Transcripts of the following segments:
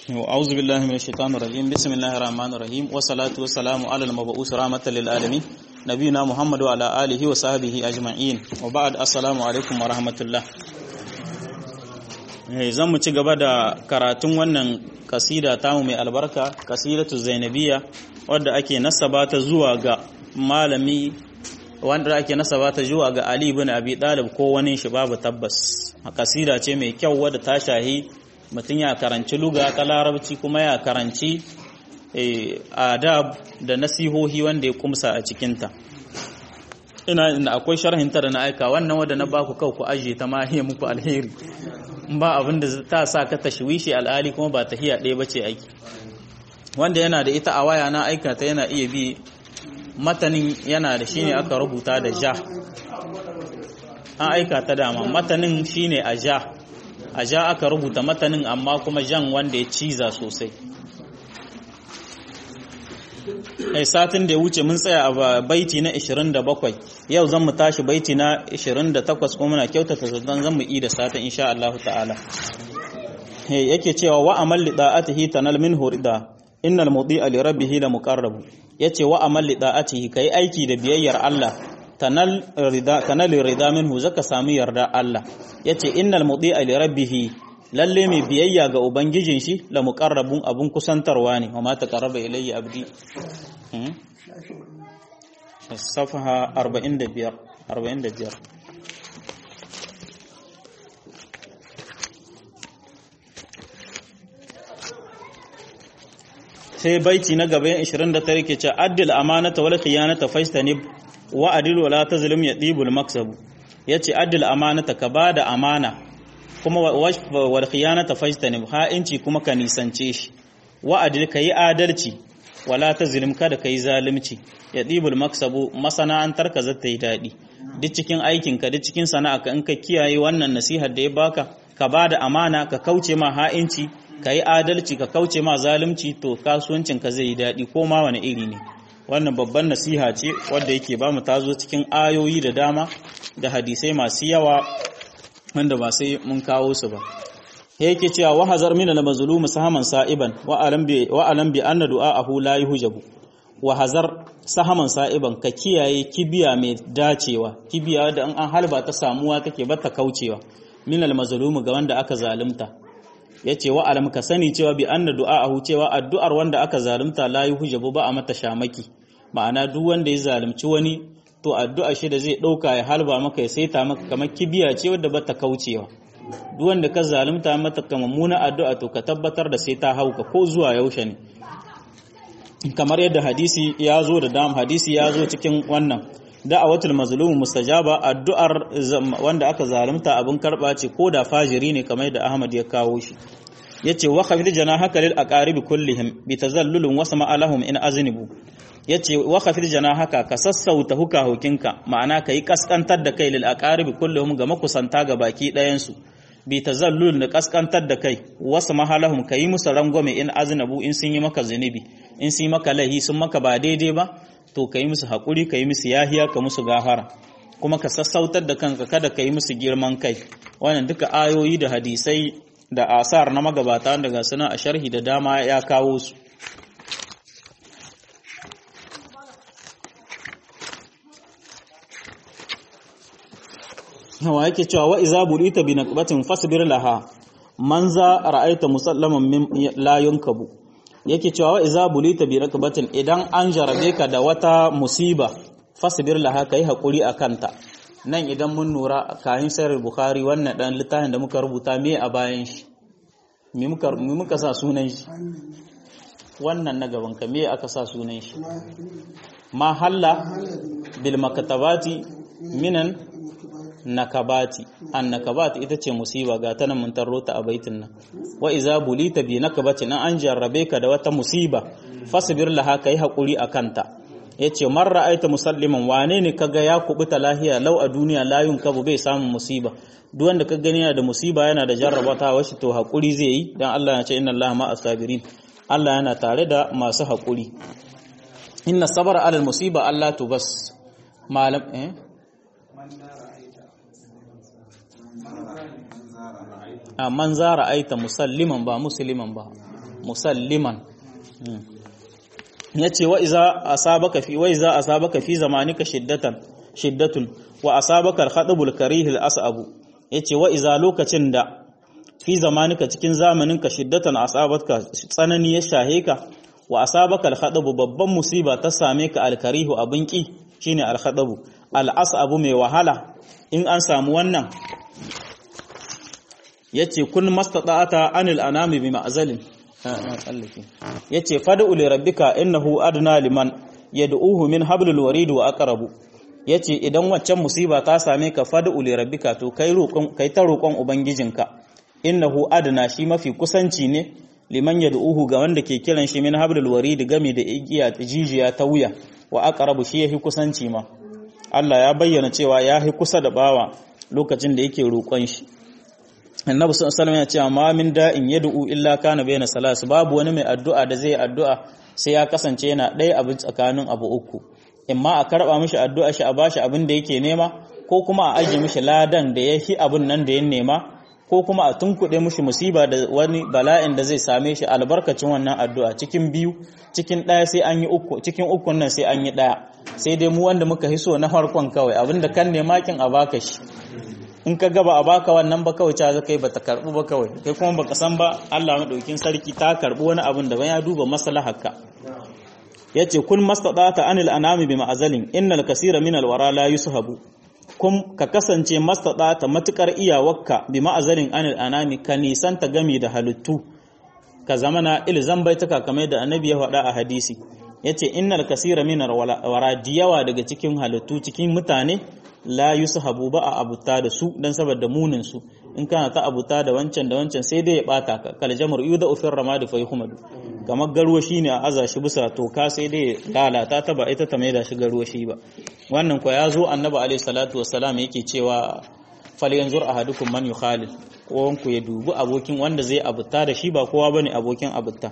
أعوذ بالله من الشيطان الرجيم بسم الله الرحمن الرحيم والصلاة والسلام على المبعوث رحمة للعالمين نبينا محمد وعلى آله وصحبه أجمعين وبعد السلام عليكم ورحمة الله zan mu ci gaba da karatun wannan kasida tamu mai albarka kasidatu zainabiya wadda ake nasaba ta zuwa ga malami wanda ake nasaba ta zuwa ga Ali ibn Abi Talib ko wani shi babu tabbas kasida ce mai kyau wadda ta shahi mutum ya karanci luga ta larabci kuma ya karanci adab da nasihohi wanda ya kumsa a cikinta ina inda akwai sharhinta da na aika wannan wadda na baku kau ku ajiye ta ma hiya muku alheri ba abin da ta sa ka tashwishi al'ali kuma ba tahiya ɗaya bace aiki wanda yana da ita a waya na aika ta yana iya bi matanin yana da shine aka rubuta da ja an aika ta dama matanin shine a ja a ja aka rubuta matanin amma kuma jan wanda ya ciza sosai ai satin da ya wuce mun tsaya a baiti na 27 yau zan mu tashi baiti na 28 kuma muna kyautata zaton zan mu yi da satin insha Allah ta'ala yake cewa wa amal li da'atihi tanal min hurida innal mudi'a li rabbih la muqarrab yace wa amal li da'atihi kai aiki da biyayyar Allah tanal rida tanal rida minhu zaka samu yarda Allah yace innal mudi'a li rabbih lalle mai biyayya ga ubangijin shi la muqarrabun abun kusantarwa ne wa ma taqarraba ilayya abdi safaha 45 45 sai baiti na gaba 29 ke ce addil amanata wal khiyanata fajtanib wa adil wala tazlim yadibul maksabu yace addil amanata ka bada amana kuma wal khiyanata fajtanib ha'inci kuma ka nisance shi wa adil kai adalci wala tazlim kada kai zalunci yadibul maksabu masana'antar ka zata yi dadi duk cikin aikin ka duk cikin sana'a ka in ka kiyaye wannan nasihar da ya baka ka bada amana ka kauce ma ha'inci ka yi adalci ka kauce ma zalunci to kasuwancin ka zai yi daɗi ko ma wani iri ne wannan babban nasiha ce wadda yake ba mu tazo cikin ayoyi da dama da hadisai masu yawa wanda ba sai mun kawo su ba yake cewa wa hazar min al mazlum sahaman sa'iban wa alam bi wa alam bi anna du'aahu la yuhjabu wa hazar sahaman sa'iban ka kiyaye kibiya mai dacewa kibiya da an halba ta samuwa take bata kaucewa min al mazlum ga wanda aka zalunta ya ce wa alam ka sani cewa bi anna du'a'ahu cewa addu'ar wanda aka zalunta la yuhjabu ba a mata shamaki ma'ana duk wanda ya zalunci wani to addu'a shi da zai dauka ya halba maka ya saita maka kamar kibiya ce wadda bata kaucewa duk wanda ka zalunta mata kamar muna addu'a to ka tabbatar da sai ta hauka ko zuwa yaushe ne kamar yadda hadisi ya zo da dam hadisi ya zo cikin wannan da'awatul mazlum mustajaba addu'ar wanda aka zalunta abin karba ce ko da fajiri ne kamar da Ahmad ya kawo shi yace wa khafid janahaka lil aqaribi kullihim bi tazallulin wasma alahum in aznibu yace wa khafid janahaka ka sassauta huka hukinka ma'ana kai kaskantar da kai lil aqaribi kullihim ga makusanta ga baki ɗayan su bi tazallul da kaskantar da kai wasma halahum kai musu rangwame in aznabu in sun yi maka zunubi in sun yi maka lahi sun maka ba daidai ba to ka yi musu haƙuri ka yi musu yahiya ka musu gafara kuma ka sassautar da kanka kada ka yi musu girman kai wannan duka ayoyi da hadisai da asar na magabata daga suna a sharhi da dama ya kawo su yawa yake cewa wa iza bulita bi naqbatin fasbir laha man za ra'aita musallaman min la yunkabu yake cewa wa iza bulita bi rakbatin idan an jarabe ka da wata musiba fasbir laha kai hakuri akanta nan idan mun nura kayan sayar bukhari wannan dan littafin da muka rubuta me a bayan shi me muka me muka sa sunan shi wannan na gaban ka me aka sa sunan shi ma halla bil makatabati minan nakabati an nakabati ita ce musiba ga ta nan mun tarro ta a baitin nan wa iza bulita bi nakabati nan an jarrabe ka da wata musiba fasbir laha kai hakuri akanta yace man ra'aita musalliman wane ne kaga ya kubuta lahiya lau a duniya layun kabu bai samun musiba duk wanda ka gani yana da musiba yana da jarrabata washi to hakuri zai yi dan Allah ya ce inna Allah ma asabirin Allah yana tare da masu hakuri inna sabara alal musiba Allah tubas malam eh a man za ra'aita musalliman ba musliman ba musalliman yace wa iza asabaka fi wa iza asabaka fi zamanika shiddatan shiddatun wa asabaka al-khadbul karih al-asabu yace wa iza lokacin da fi zamanika cikin zamaninka shiddatan asabatka tsanani ya shahe ka wa asabaka al-khadbu babban musiba ta same ka al-karihu abin ki shine al-khadbu al-asabu mai wahala in an samu wannan yace kun mastata'ata anil anami bi ma'zalin yace fad'u li rabbika innahu adna liman yad'uhu min hablil warid wa aqrabu yace idan waccan musiba ta same ka fad'u li rabbika to kai roƙon kai ta roƙon ubangijinka innahu adna shi mafi kusanci ne liman yad'uhu ga wanda ke kiran shi min hablil warid game da igiya jijiya ta wuya wa aqrabu shi yafi kusanci ma Allah ya bayyana cewa ya fi kusa da bawa lokacin da yake roƙon shi annabi sallallahu alaihi ya ce ma min da'in yad'u illa kana bayna salas babu wani mai addu'a da zai addu'a sai ya kasance yana ɗaya abu tsakanin abu uku imma a karba mishi addu'a shi a bashi abin da yake nema ko kuma a aje mishi ladan da yafi abin nan da ya nema ko kuma a tunkuɗe mishi musiba da wani bala'in da zai same shi albarkacin wannan addu'a cikin biyu cikin ɗaya sai an yi uku cikin ukun nan sai an yi ɗaya sai dai mu wanda muka hiso na farkon kawai abinda kan nema kin a baka shi in ka gaba a baka wannan ba kawai ta kai bata karbu ba kawai kai kuma baka san ba Allah madaukin sarki ta karbi wani abin da ya duba maslaharka yace kun mastadata anil anami bi ma'azalin innal kaseera min alwara la yushabu kun ka kasance mastadata matukar iyawarka bi ma'azalin anil anami ka nisanta gami da halittu ka zamana ilzan baitaka kamar da annabi ya faɗa a hadisi yace innal kaseera min alwara diyawa daga cikin halittu cikin mutane la yushabu ba a abuta da su dan saboda munin su in kana ta abuta da wancan da wancan sai dai ya bata ka kal jamar yuda ufir ramad fa yuhmad kamar garwa shine a aza shi bisa toka sai dai lalata ta ba ita ta maida shi garwa shi ba wannan ko ya zo annabi alaihi salatu wassalam yake cewa fal yanzur ahadukum man yukhalil kowanku ya dubi abokin wanda zai abuta da shi ba kowa bane abokin abuta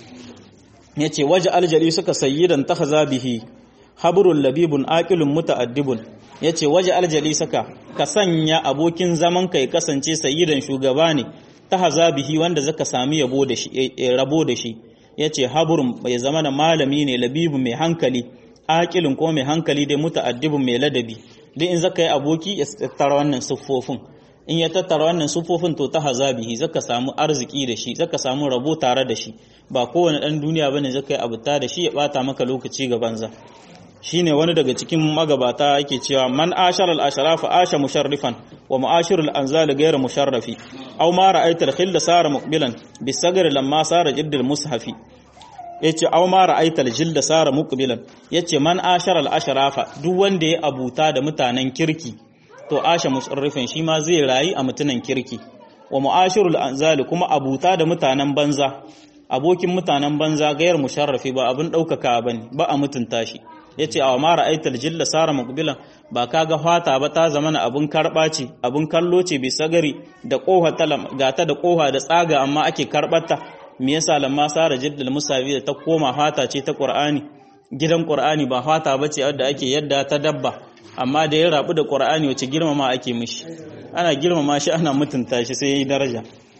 yace waje aljali suka sayyidan tahaza bihi habrul labibun aqilun muta'addibun yace waje aljali saka ka sanya abokin zaman kai kasance sayyidan shugaba ne tahaza bihi wanda zaka sami yabo da shi rabo da shi yace habrun bai zama da malami ne labibun mai hankali aqilun ko mai hankali dai muta'addibun mai ladabi duk in zaka yi aboki ya tattara wannan siffofin in ya tattara wannan siffofin to ta hazabihi zaka samu arziki da shi zaka samu rabo tare da shi ba kowane dan duniya bane zaka yi abuta da shi ya bata maka lokaci ga banza shine wani daga cikin magabata yake cewa man ashara al ashrafa asha musharrifan wa mu'ashiru al anzal ghayr musharrafi aw ma ra'aita al khilla sara muqbilan bisagr lamma sara jiddal mushafi yace aw ma ra'aita al jilda sara muqbilan yace man ashara al ashrafa duk wanda ya abuta da mutanen kirki to asha musarrifin shi ma zai rayu a mutunan kirki wa mu'ashirul anzali kuma abuta da mutanen banza abokin mutanen banza gayar musharrafi ba abin daukaka bane ba a mutunta shi yace aw ma ra'aital jilla sara muqbilan ba kaga fata ba ta zama na abin karba ce abin kallo ce bi sagari da koha talam gata da koha da tsaga amma ake karbarta me yasa lamma sara jiddal musawi da ta koma fata ce ta qur'ani gidan qur'ani ba fata bace wadda ake yadda ta dabba amma da ya rabu da ƙwar'ani wace girmama ake mishi ana girmama shi ana mutunta shi sai ya yi daraja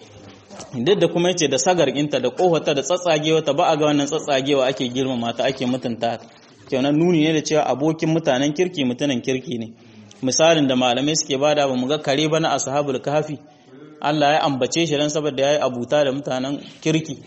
duk da kuma yace da sagar inta da kohota da tsatsagewa ta ba a ga wannan tsatsagewa ake girmama ta ake mutunta ta kenan nuni ne da cewa abokin mutanen kirki mutanen kirki ne misalin da malamai suke bada ba mu ga kare ba na ashabul kahfi Allah ya ambace shi dan saboda yayi abuta da mutanen kirki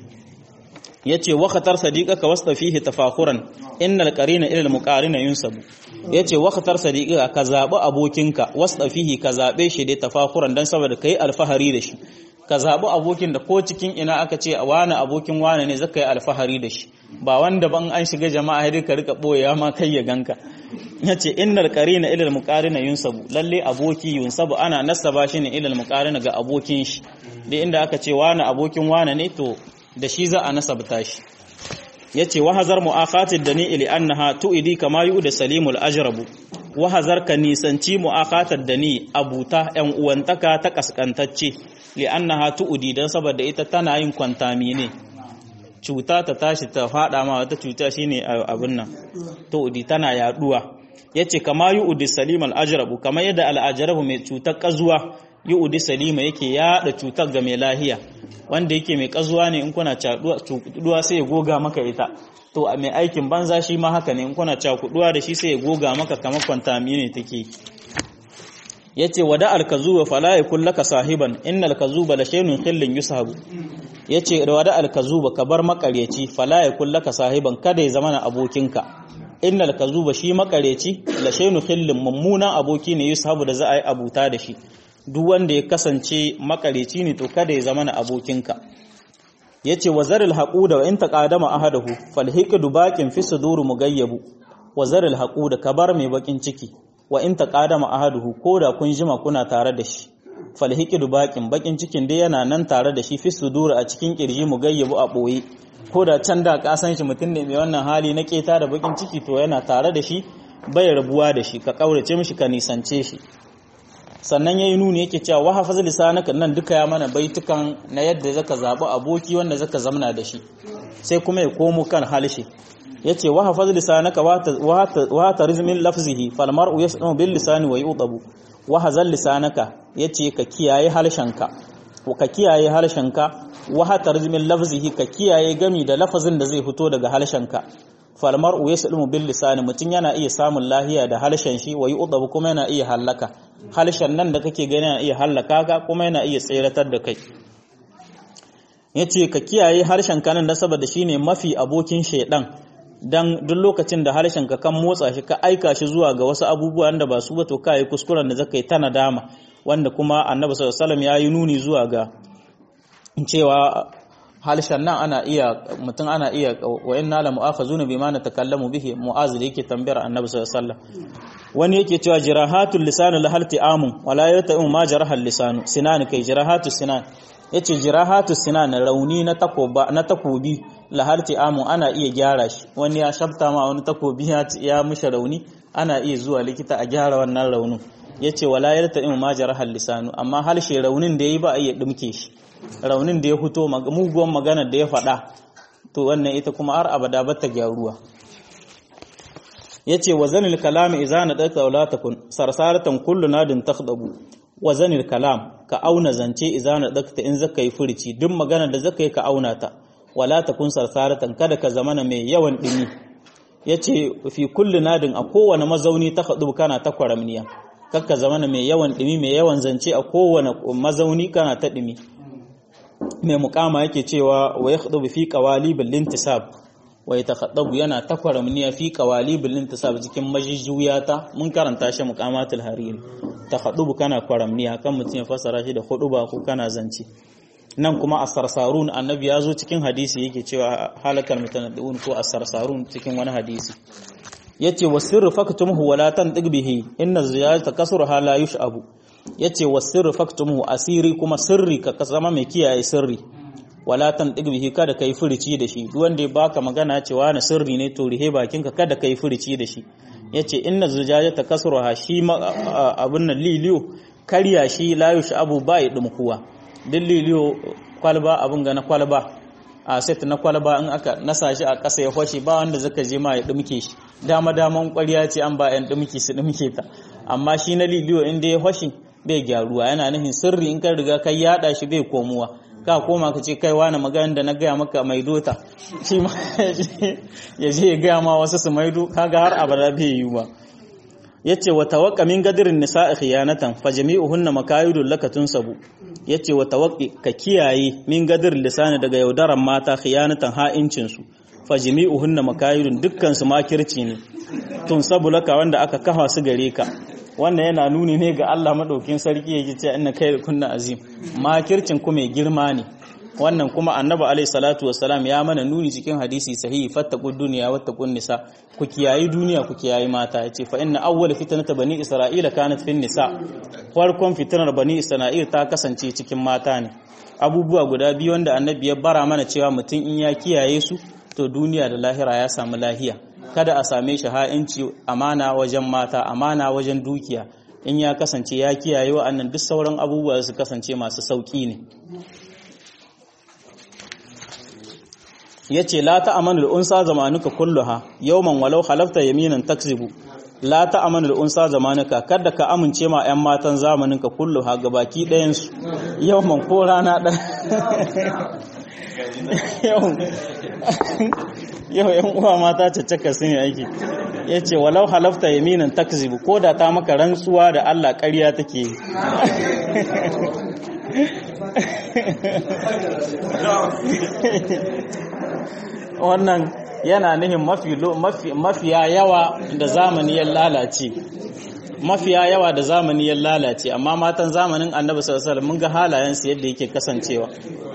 yace wa khatar sadiqaka wasta fihi tafakhuran innal qarina ila al-muqarina yunsabu yace wa khatar sadiqaka ka zabi abokinka wasta fihi ka zabe shi da tafakhuran dan saboda kai alfahari da shi ka zabi abokin da ko cikin ina aka ce wani abokin wani ne zaka yi alfahari da shi ba wanda ban an shiga jama'a sai ka rika boyewa ma kai ya ganka yace innal qarina ila al-muqarina yunsabu lalle aboki yunsabu ana nasaba shi ne ila al-muqarina ga abokin shi da inda aka ce wani abokin wani ne to da shi za a nasabta shi yace wahazar mu'akhatid dani ili annaha tu'idi kama yu'da salimul ajrabu wahazar ka nisanci mu'akhatad dani abuta yan uwantaka ta kaskantacce li annaha tu'idi dan saboda ita tana yin kwantami ne cuta ta tashi ta fada ma wata cuta shine abin nan tu'idi tana yaduwa yace kama yu'di salimul ajrabu kama yadda al ajrabu mai cutar kazuwa yu'di salima yake yada cutar ga mai lahiya wanda yake mai kazuwa ne in kuna cakuduwa sai ya goga maka ita to mai aikin banza shi ma haka ne in kuna cakuduwa da shi sai ya goga maka kamar kwantami ne take yace wada alkazuba fala yakul laka sahiban innal kazuba la shay'un khillin yusahabu yace wada alkazuba ka bar makareci fala yakul laka sahiban kada ya zama na abokinka innal kazuba shi makareci la shay'un khillin mummunan aboki ne yusahabu da za a yi abuta da shi duk wanda ya kasance makareci ne to kada ya zama na abokinka yace wazaril haquda wa in taqadama ahadahu falhiqdu baqin fi sudur mugayyabu wazaril haquda kabar mai bakin ciki wa in taqadama ahaduhu koda kun jima kuna tare da shi falhiqdu baqin bakin cikin dai yana nan tare da shi fi sudur a cikin kirji mugayyabu a boye koda can da ka san shi mutum ne mai wannan hali na keta da bakin ciki to yana tare da shi bai rabuwa da shi ka kaurace mishi ka nisance shi sannan yayi nuni yake cewa wa hafaz lisanaka nan duka ya mana baitukan na yadda zaka zabi aboki wanda zaka zamna da shi sai kuma ya komo kan halshi yace wa hafaz lisanaka wa ta rizmin lafzihi fal mar'u yasmu bil lisani wa yudabu wa hazal lisanaka yace ka kiyaye halshenka ka kiyaye halshenka wa ta rizmin lafzihi ka kiyaye gami da lafazin da zai fito daga halshenka fal mar'u yasmu bil lisani mutun yana iya samun lahiya da halshen shi wa yudabu kuma yana iya halaka halshen nan da kake gani yana iya hallaka ka kuma yana iya tseratar da kai yace ka kiyaye harshen ka nan da saboda shine mafi abokin shaidan dan duk lokacin da harshen ka kan motsa shi ka aika shi zuwa ga wasu abubuwa da ba su ba to kai kuskuren da zaka yi ta nadama wanda kuma annabi sallallahu alaihi wasallam ya yi nuni zuwa ga cewa harshen nan ana iya mutum ana iya wa inna la mu'akhazuna bima natakallamu bihi mu'az da yake tambayar annabi sallallahu alaihi wasallam wani yake cewa jirahatul lisanu la halti amun wala yata'u ma jarahal lisanu sinan kai jirahatu sinan yace jirahatu sinan rauni na takoba na takobi la halti amun ana iya gyara shi wani ya shabta ma wani takobi ya ya mishi rauni ana iya zuwa likita a gyara wannan raunin yace wala yata'u ma jarahal lisanu amma halshe raunin da yayi ba a iya dumke shi raunin da ya fito muguwan maganar da ya faɗa to wannan ita kuma har abada ba ta gyaruwa yace wazanil kalam idza nadaka wala takun sarsaratan kullu nadin takhdabu wazanil kalam ka auna zance idza nadaka in zaka yi furici duk magana da zaka yi ka auna ta wala takun sarsaratan kada ka zamana mai yawan dimi yace fi kullu nadin a kowane mazauni takhdabu kana ta kwaramniya kakka zamana mai yawan dimi mai yawan zance a kowane mazauni kana ta dimi mai mukama yake cewa wa yakhdubu fi qawalibil lintisab wa yatakhaddabu yana takwaramniya fi qawalibil lintisab cikin majijuyata mun karanta shi muqamatul hariri takhaddubu kana kwaramniya kan mutum ya fasara shi da huduba ko kana zance nan kuma as-sarsarun annabi ya zo cikin hadisi yake cewa halakal mutanaddiun ko as-sarsarun cikin wani hadisi yace wasirru faktumuhu wala tantiq bihi inna ziyarata kasruha la yush'abu yace wasirru faktumuhu asiri kuma sirri ka zama mai kiyaye sirri wala tantiq bihi kada kai furici da shi duk wanda ya baka magana cewa na sirri ne to rihe bakinka kada kai furici da shi yace inna zujajata kasruha shi abun nan liliyo karya shi la yush'abu ba ya dumkuwa duk liliyo kwalba abun ga na kwalba a set na kwalba in aka nasa shi a ƙasa ya fashe ba wanda zaka je ma ya dumke shi dama daman ƙwarya ce an ba yan dumke su dumke ta amma shi na liliyo inda ya fashe bai gyaruwa yana nufin sirri in ka riga kai yada shi bai komowa ka koma ka ce kai wani magana da na gaya maka mai dota shi ma ya je ya gaya ma wasu su maido kaga har abada bai yi ba yace wa tawaqqa min gadirin nisa'i khiyanatan fa jami'uhunna makayidul laka tunsabu yace wa tawaqqi ka kiyaye min gadir lisani daga yaudaran mata khiyanatan ha'incin su fa jami'uhunna makayidun dukkan su makirci ne tunsabu laka wanda aka kafa su gare ka wannan yana nuni ne ga Allah madaukin sarki yake cewa inna kai kunna azim makircin ku mai girma ne wannan kuma annabi alaihi salatu wassalam ya mana nuni cikin hadisi sahihi fattaqud dunya wattaqun nisa ku kiyayi duniya ku kiyayi mata yace fa inna awwal fitnata bani isra'ila kanat fin nisa farkon fitnar bani isra'ila ta kasance cikin mata ne abubuwa guda biyu wanda annabi ya bara mana cewa mutum in ya kiyaye su to duniya da lahira ya samu lahiya kada a same shi ha'inci amana wajen mata amana wajen dukiya in ya kasance ya kiyaye wa'annan duk sauran abubuwa su kasance masu sauki ne yace la ta'amanu al-unsa zamanuka kulluha yawman walau halafta yaminan takzibu la ta'amanu al-unsa zamanuka kada ka amince ma ƴan matan zamaninka kulluha gabaki ɗayan su yawan ko rana ɗan yau yan uwa mata caccaka sun yi aiki ya ce walau halafta yaminan takzibu ko da ta maka rantsuwa da Allah ƙarya take yi wannan yana nihin mafiya yawa da zamani ya lalace mafiya yawa da zamani ya lalace amma matan zamanin annabi sallallahu alaihi mun ga halayensu yadda yake kasancewa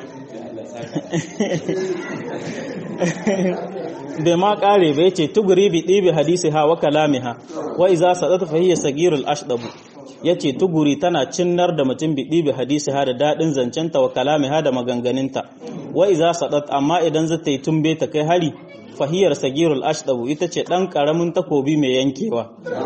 bai ma kare bai ce tuguri bi ɗibi hadisi ha wa kalamiha wa iza sadata fa hiya sagirul ashdabu yace tuguri tana cinnar da mutum bi ɗibi hadisi ha da dadin zancenta wa kalamiha da maganganunta wa iza sadat amma idan zata yi tumbe ta kai hari fahiyar sagirul ashdabu ita ce dan karamin takobi mai yankewa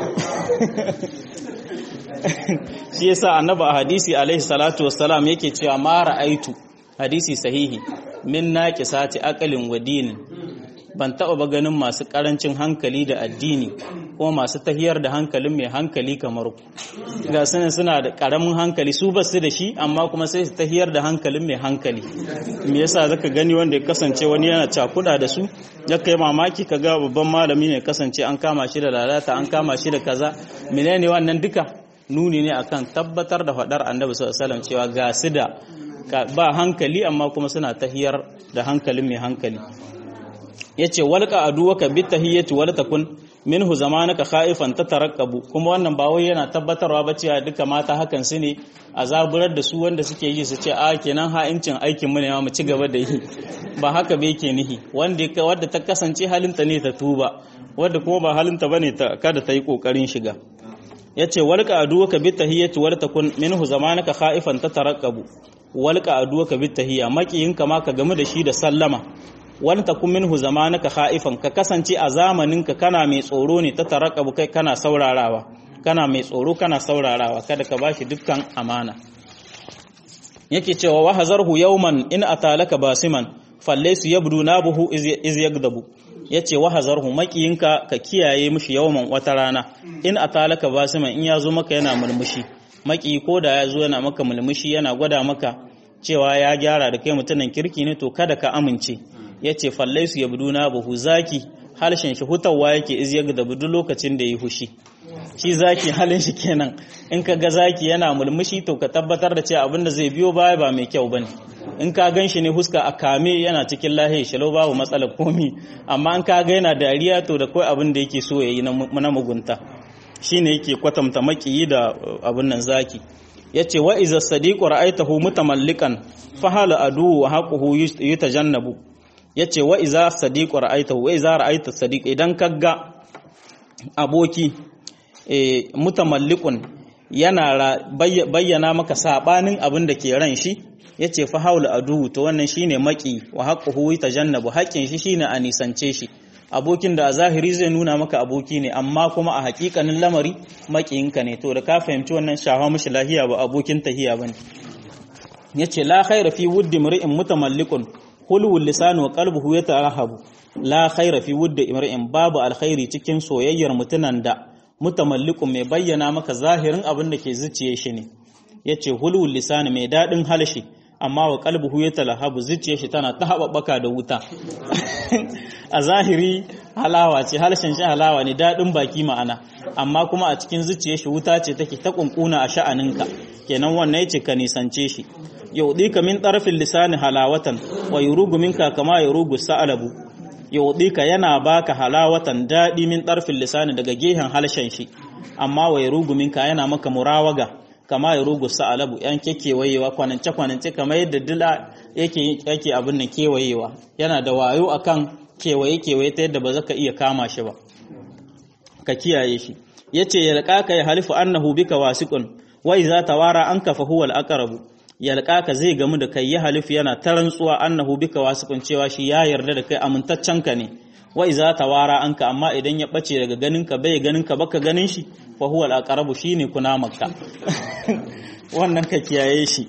shi yasa annabi a hadisi alaihi salatu wassalam yake cewa ma ra'aitu hadisi sahihi min naqisati aqalin wa dinin ban taɓa ba ganin masu ƙarancin hankali da addini ko masu tahiyar da hankalin mai hankali kamar ku ga suna suna da ƙaramin hankali su basu da shi amma kuma sai su tahiyar da hankalin mai hankali me yasa zaka gani wanda ya kasance wani yana cakuda da su ya kai mamaki ka ga babban malami ne kasance an kama shi da lalata an kama shi da kaza menene wannan duka nuni ne akan tabbatar da faɗar annabi sallallahu alaihi wasallam cewa ga su da ba hankali amma kuma suna tahiyar da hankalin mai hankali yace walqa aduwaka bitahiyyati wala takun minhu zamanaka khaifan tatarakkabu kuma wannan ba wai yana tabbatarwa ba cewa duka mata hakan su ne a zaburar da su wanda suke yi su ce a kenan ha'incin aikin mu ne ma mu ci gaba da yi ba haka ba yake nihi wanda wadda ta kasance halinta ne ta tuba wadda kuma ba halinta bane ta kada ta yi kokarin shiga yace walqa aduwaka bitahiyyati wala takun minhu zamanaka khaifan tatarakkabu walqa aduwaka bitahiyya makiyinka ma ka gamu da shi da sallama wani takun minhu zamanaka khaifan ka kasance a zamaninka kana mai tsoro ne ta tarakabu kai kana saurarawa kana mai tsoro kana saurarawa kada ka bashi dukkan amana yake cewa wa hazarhu yawman in atalaka basiman fallaysu yabdu nabuhu iz yagdabu yace wa hazarhu makiyinka ka kiyaye mishi yawman wata rana in atalaka basiman in yazo maka yana murmushi maki ko da yazo yana maka murmushi yana gwada maka cewa ya gyara da kai mutumin kirki ne to kada ka amince ya ce fallaisu ya budu na buhu zaki halshen shi hutawa yake iz yaga da budu lokacin da ya hushi shi zaki halin shi kenan in ka ga zaki yana mulmushi to ka tabbatar da cewa abinda zai biyo baya ba mai kyau bane in ka gan shi ne huska a kame yana cikin lahi shalau babu matsala komi amma in ka ga yana dariya to da kai abin da yake so yayi na mugunta shine yake kwatanta makiyi da abin nan zaki yace wa iza sadiqu ra'aytahu mutamallikan fa hala adu wa haquhu yutajannabu yace wa iza sadiqu ra'aytahu wa iza ra'ayta sadiq idan kaga aboki eh mutamallikun yana bayyana maka sabanin abin da ke ran shi yace fa haula adu to wannan shine maki wa haquhu yutajannabu haƙin shi shine a nisance shi abokin da a zahiri zai nuna maka aboki ne amma kuma a hakikanin lamari makiyinka ne to da ka fahimci wannan shafa mishi lahiya ba abokin tahiya bane yace la khaira fi wuddi mri'in mutamallikun hulwul lisan wa qalbuhu yatarahabu la khaira fi wuddi imri'in babu alkhairi cikin soyayyar mutunan da mutamallikun mai bayyana maka zahirin abin da ke zuciye shi ne yace hulwul lisan mai dadin halshi amma wa kalbuhu ya talahabu zuciyar shi tana ta haɓaɓɓaka da wuta a zahiri halawa ce halshen shi halawa ne daɗin baki ma'ana amma kuma a cikin zuciyar shi wuta ce take ta kunkuna a sha'aninka kenan wannan yace ka nisance shi yaudika min tarfin lisani halawatan wa yurugu minka kama yurugu sa'alabu yaudika yana baka halawatan daɗi min tarfin lisani daga gehen halshen shi amma wa yurugu minka yana maka murawaga kama ya rugu sa'alabu yan kekewayewa kwanance kwanance kamar yadda dila yake yake abin nan kewayewa yana da wayo akan kewaye kewaye ta yadda ba za ka iya kama shi ba ka kiyaye shi yace yalqaka ya halifu annahu bika wasiqun wa idza tawara anka fa huwa al-aqrabu yalqaka zai gamu da kai ya halifu yana tarantsuwa annahu bika wasiqun cewa shi ya yarda da kai amintaccen ka ne wa iza tawara anka amma idan ya bace daga ganin ka bai ganin ka baka ganin shi fa huwa al-aqrabu shine kuna makka wannan ka kiyaye shi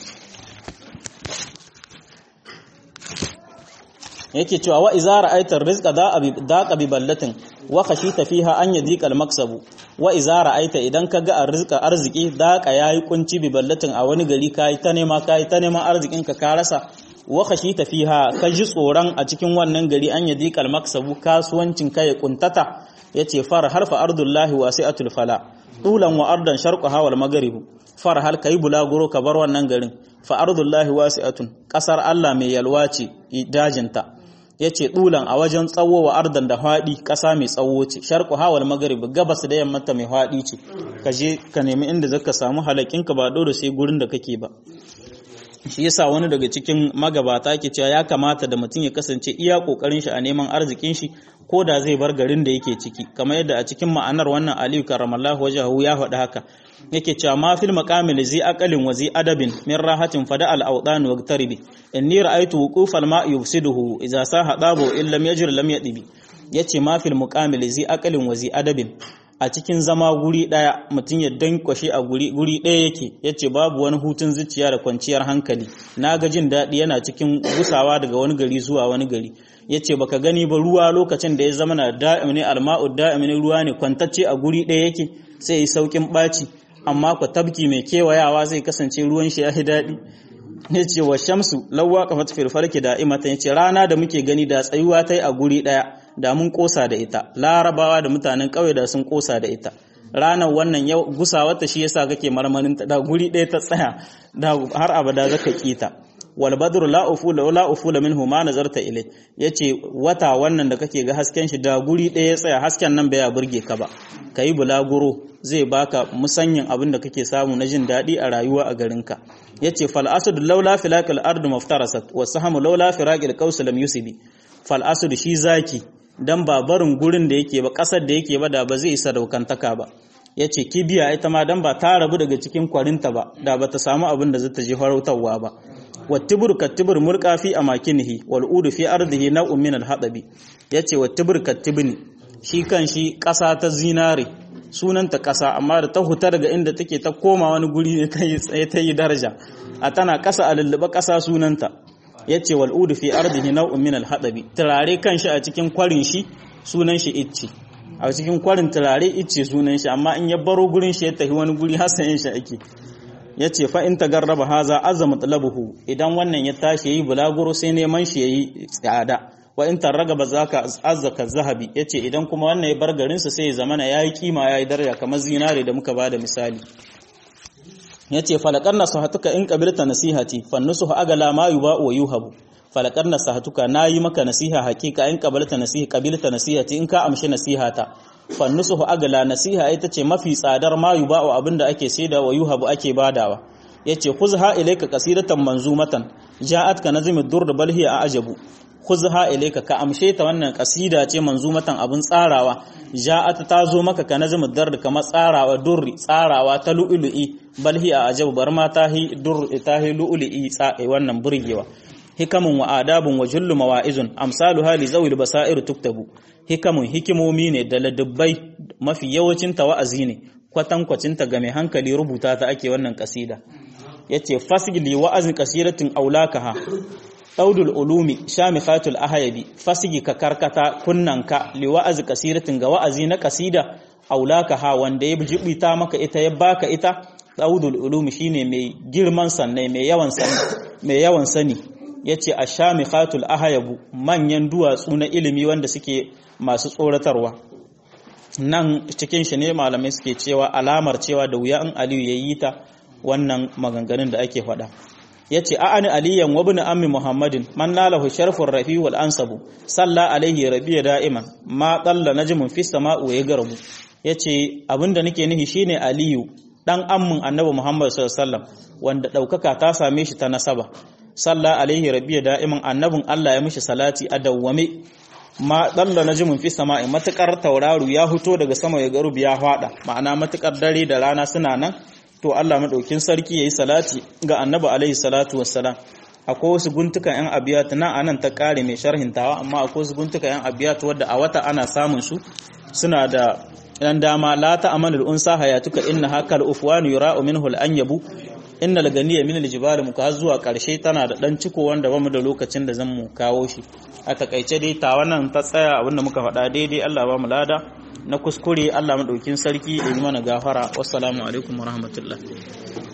yake cewa wa iza ra'aita rizqa da'a bi ballatin wa khashita fiha an yadhiqa al-maksabu wa iza ra'aita idan ka ga arzika arziki daqa yayi kunci bi ballatin a wani gari kai ta nema kai ta neman arzikin ka ka rasa wa khashita fiha ka ji tsoron a cikin wannan gari an yadi kal maksabu kasuwancin ka ya kuntata yace far harfa ardullahi wasi'atul fala tulan wa ardan sharqaha wal maghrib far hal kai bulaguro ka bar wannan garin fa ardullahi wasi'atun kasar Allah mai yalwa ce dajinta yace tulan a wajen tsawo wa ardan da hadi kasa mai tsawo ce sharqaha wal maghrib gabas da yamma ta mai hadi ce ka je ka nemi inda zaka samu halakinka ba dole sai gurin da kake ba shi yasa wani daga cikin magabata ke cewa ya kamata da mutum ya kasance iya kokarin shi a neman arzikin shi ko da zai bar garin da yake ciki kamar yadda a cikin ma'anar wannan Aliyu karramallahu wajhahu ya faɗi haka yake cewa ma fil maqamil zi aqalin wa zi adabin min rahatin fada al awdan wa taribi inni ra'aytu wuquf al ma'i yufsiduhu idza saha dabu in lam yajri lam yadibi yace ma fil muqamil zi aqalin wa zi adabin a cikin zama guri ɗaya mutum ya dankwashe a guri guri ɗaya yake yace babu wani hutun zuciya da kwanciyar hankali na ga jin daɗi yana cikin gusawa daga wani gari zuwa wani gari yace baka gani ba ruwa lokacin da ya zama na da'im ne alma'u da'im ne ruwa ne kwantacce a guri ɗaya yake sai yi saukin ɓaci amma ku tabki mai kewayawa zai kasance ruwan shi ya fi daɗi yace wa shamsu lawwa kafat fil falki da'imatan yace rana da muke gani da tsayuwa tai a guri ɗaya da mun kosa da ita larabawa da mutanen ƙauye da sun kosa da ita ranar wannan yau gusawarta shi yasa kake marmarin ta da guri ɗaya ta tsaya da har abada zaka kita wal badru la ufula la ufula minhu ma nazarta ilai yace wata wannan da kake ga hasken shi da guri ɗaya ya tsaya hasken nan bai burge ka ba kai bulaguro zai baka musanyin abin da kake samu na jin daɗi a rayuwa a garinka yace fal asad laula filaqil ardu maftarasat wa sahamu laula firaqil qaus lam yusibi fal asad shi zaki dan ba barin gurin da yake ba kasar da yake ba da ba zai isa daukantaka ba yace kibiya ita ma dan ba ta rabu daga cikin kwarinta ba da ba ta samu abin da zata je farautarwa ba wattibur kattibur mulqa fi amakinihi wal udu fi ardihi naw'un min al hadabi yace wattibur kattibni shi kan shi kasa ta zinare sunanta kasa amma da ta huta daga inda take ta koma wani guri ne ta yi daraja a tana kasa a lulluɓa kasa sunanta yace wal udu fi ardihi naw'un min al hadabi turare kanshi a cikin kwarin shi sunan shi icce a cikin kwarin turare icce sunan shi amma in ya baro gurin shi ya tafi wani guri hasayin shi ake yace fa in tagarraba haza azza matlabuhu idan wannan ya tashi yayi bulaguro sai neman shi yayi tsada wa in tarragaba zaka azzaka zahabi yace idan kuma wannan ya bar garin sa sai ya zamana yayi kima yayi daraja kamar zinare da muka bada misali yace falakar nasihatuka in qabilta nasihati fannusuhu agala ma yuba wa yuhabu falakar nasihatuka nayi maka nasiha hakika in qabilta nasiha qabilta nasihati in ka amshi nasihata fannusuhu agala nasiha ita ce mafi tsadar ma yuba wa abinda ake saida wa yuhabu ake badawa yace khuzha ilayka qasidatan manzumatan ja'at ka nazmi durr bal hiya ajabu khuzha ilayka ka amshe ta wannan kasida ce manzumatan abin tsarawa ja'at ta zo maka ka nazmi durr kamar tsarawa durri tsarawa ta lu'lu'i bal hiya ajabu bar ma tahi dur tahi lu'lu'i tsae wannan burgewa hikamun wa adabun wa jullu mawa'izun amsalu hali zawil basair tuktabu hikamun hikimomi ne da ladabbai mafi yawancin ta wa'azi ne kwatankwacin ta ga mai hankali rubuta ta ake wannan kasida yace fasili wa'azin kasiratin aulakaha daudul ulumi shamikhatul ahyabi fasigi ka karkata kunnanka li wa'azi kasiratin ga wa'azi na kasida aulakaha wanda ya jibita maka ita ya baka ita daudul ulumi shine mai girman sanne mai yawan sani mai yawan sani yace ashamikhatul ahyabu manyan duwatsu na ilimi wanda suke masu tsoratarwa nan cikin shi ne malamai suke cewa alamar cewa da wuya in aliyu yayi ta wannan maganganun da ake faɗa ya ce a'ani aliyan wa bin ammi muhammadin man nalahu sharfur rafi wal ansabu salla alaihi rabiya da'iman ma qalla najmun fi sama'u ya garbu yace abinda nake nihi shine aliyu dan ammin annabi muhammad sallallahu alaihi wasallam wanda daukaka ta same shi ta nasaba salla alaihi rabiya da'iman annabin Allah ya mishi salati a dawwame ma dalla najmun fi sama'i matakar tauraru ya fito daga sama ya garubi ya fada ma'ana matakar dare da rana suna nan to Allah madaukin sarki yayi salati ga annabi alaihi salatu wassalam akwai wasu guntukan yan abiyat nan anan ta kare mai sharhin tawa amma akwai wasu guntukan yan abiyat wadda a wata ana samun su suna da dan dama la ta amanul unsa hayatuka inna hakal ufwan yura'u minhu al-anyabu innal ganiya min al-jibal muka zuwa karshe tana da dan ciko wanda bamu da lokacin da zan mu kawo shi a takaice dai ta wannan ta tsaya abinda muka faɗa daidai Allah ba mu lada na kuskure Allah madaukin sarki ya yi mana gafara wassalamu alaikum warahmatullahi